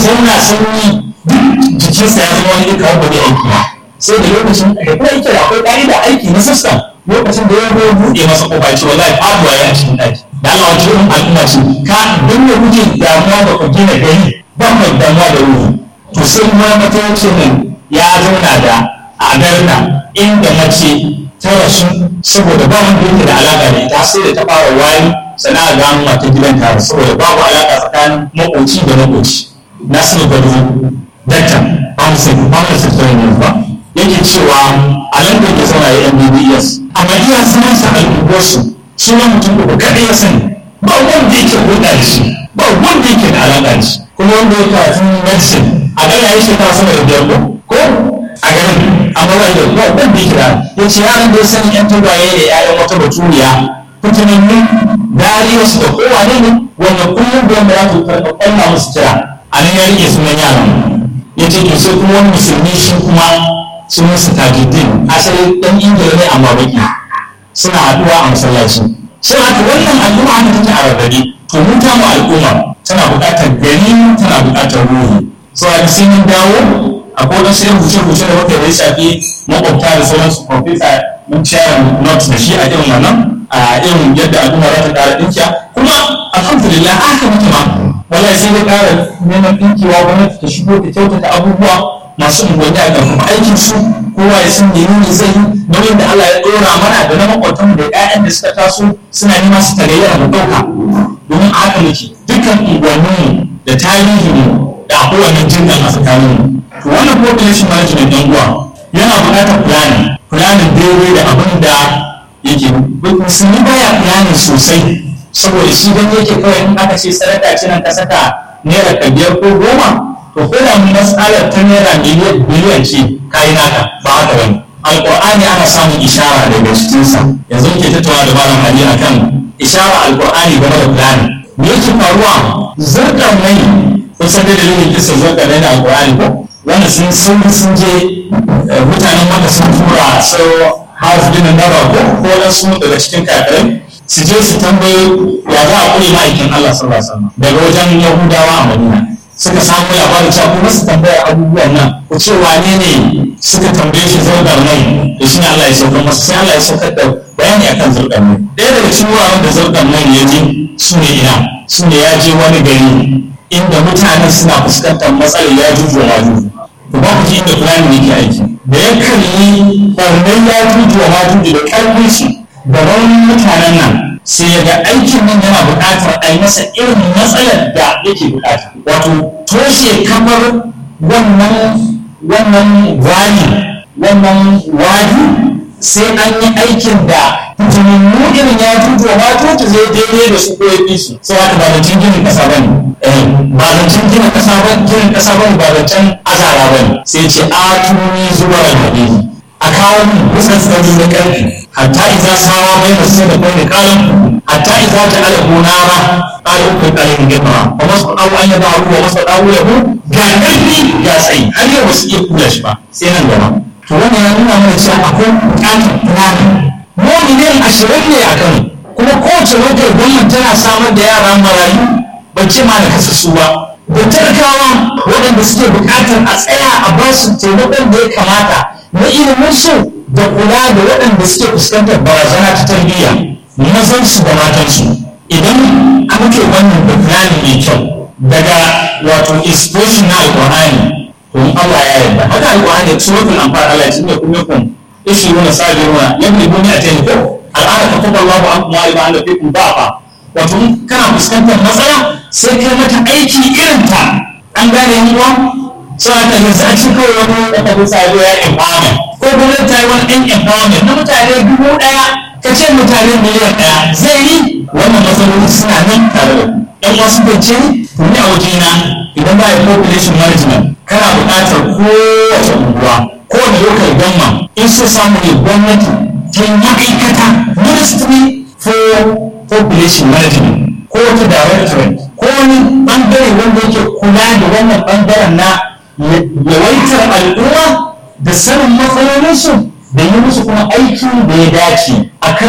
zauna sanyi duk jikinsa ya zama wani kawo ba zai aiki ba sai da lokacin da kuma yake da akwai ƙa'ida aiki na system lokacin da ya zo buɗe masa kofa ya ce wallahi faduwa ya cikin ɗaki da Allah wace irin al'umma ce ka don da kuke damuwa da ku gina gari ba mai damuwa da ruhu to sai kuma mataimakin nan ya zauna da agarna inda mace ta rasu saboda ba wanda yake da alaƙa da ita sai da ta fara wari sana'a gano mata gidan ta saboda babu alaƙa tsakanin makoci da makoci nasiru gado dakta amsin amsin tattalin ba yake cewa a nan da ke zauna ya mbbs amma iya sanar sa al'ubarsu suna mutum uku kaɗai ya sani ba wanda yake hulɗa da shi ba wanda yake da alaƙa da shi kuma wanda ya karatun medicine a gana ya shekara sama da biyar ko a ganin amma ba da ba wanda yake da ya ce yaran da ya sani yan tagwaye da ƴaƴan wata baturiya fitinannin dariyarsu da kowane ne wanda kullum da yamma ya to karɓa ƙwallon musu kira a nan ya rike sunan yaran ya ce to sai kuma wani musulmi shi kuma sunansa tajuddin asali ɗan ingila ne amma baki suna haɗuwa a masallaci sai haka wannan al'umma haka take a rarrabe to mu ta mu al'umma tana buƙatar gani tana buƙatar ruhi so a sai mun dawo a kodin sai rubuce-rubuce da muka yi shafi makwabta da sauransu kwamfuta mun share not da shi a irin wannan a irin yadda al'umma za ta ƙara ɗinkiya kuma alhamdulillah aka mutu ma wallahi sai dai ƙara neman ɗinkewa gwamnati ta shigo ta kyautata abubuwa masu unguwanni a ƙarfafa aikin su kowa ya san menene zai yi nauyin da Allah ya ɗora mana da na makwatan da ƴaƴan da suka taso suna nema su tagayyara mu ɗauka domin a haka muke dukkan unguwanninmu da tarihinmu da akwai wannan jinkan a tsakaninmu to wannan population management ɗan uwa yana buƙatar planning planning daidai da abin da yake musulmi baya planning sosai saboda shi dan yake kawai in aka ce sadaka ce nan ka saka naira ka biyar ko goma to ko da matsalar ta naira miliyan biliyan ce kayi naka ba haka bane alqur'ani ana samun ishara daga cikinsa yanzu muke tattauna da malam ali akan ishara alqur'ani game da planning me yake faruwa zarkan mai kun san da dalilin kisa zarkan mai da alqur'ani ko wanda sun sun sun je mutanen maka sun tura so harf din nawa ko ko wasu daga cikin kafirai su je su tambayo ya za a kure ma'aikin Allah sallallahu alaihi wasallam daga wajen Yahudawa a Madina suka samu labarin cewa kuma su tambaya abubuwan nan ku ce wane ne suka tambaye shi zurgar mai da shi ne Allah ya saukar masa sai Allah ya saukar da bayani akan zurgar mai ɗaya daga cikin wuraren da zurgar mai ya je su ne ina su ne ya je wani gari inda mutanen suna fuskantar matsalar ya juju wa juju ku ba ku ji inda fulani yake aiki da ya kalli ɓarnar ya juju wa juju da ƙarfin shi da raunin mutanen nan sai ya ga aikin nan yana buƙatar a yi masa irin matsalar da yake buƙata wato toshe kamar wannan wannan wani wannan wani sai an yi aikin da tunanin irin ya tutu wa matoci zai daidai da su ko ya fi su sai haka ba zancen ginin ƙasa ba ne ba zancen ginin ƙasa ba ginin ƙasa ba ne ba zancen azara ba ne sai ce a tuni zuwa hadisi a kawo min kusan tsari na ƙarfi hatta iza sawa bai da sai da bai da kalan hatta iza ta ala gonara ƙari uku ƙarin gaba wa masu ɗau an yaba wa masu ɗau ya hu ga ƙarfi ga tsayi har yau ba su iya kula shi ba sai nan gaba to wannan ya nuna mana cewa akwai buƙatar planning mu miliyan ashirin ne a kano kuma kowace lokacin gwamnati tana samar da yara marayu ban ce ma da kasassu ba da talakawa waɗanda suke buƙatar a tsaya a ba su taimakon da ya kamata na iliminsu da kula da waɗanda suke fuskantar barazana ta tarbiyya mazansu da matansu idan an ke wannan da planning mai kyau daga wato exposure na alƙur'ani to Allah ya yarda haka alƙur'ani suratul anfal Allah ya cinye kun yakun ishi wani sabiruna yabni buni a tayi ko al'ada ka tabbata Allahu an kuma iba an da fi kun ba wato kana fuskantar matsala sai kai mata aiki irin ta an gane yan uwa sai ta yanzu a cikin kawai wani wata bisa ya empowerment ko gwamnati ta yi wani ɗan empowerment na mutane dubu ɗaya ka ce mutane miliyan ɗaya zai yi wannan matsaloli suna nan tare da ɗan wasu bance to ni a wajena idan ba ya population management kana buƙatar kowace unguwa kowane local government in so samu ne gwamnati ta yi ma'aikata ministry for population management ko wata directorate ko wani ɓangare wanda yake kula da wannan ɓangaren na yawaitar al'umma da sanin matsalolinsu da yi musu kuma aikin da ya dace a kan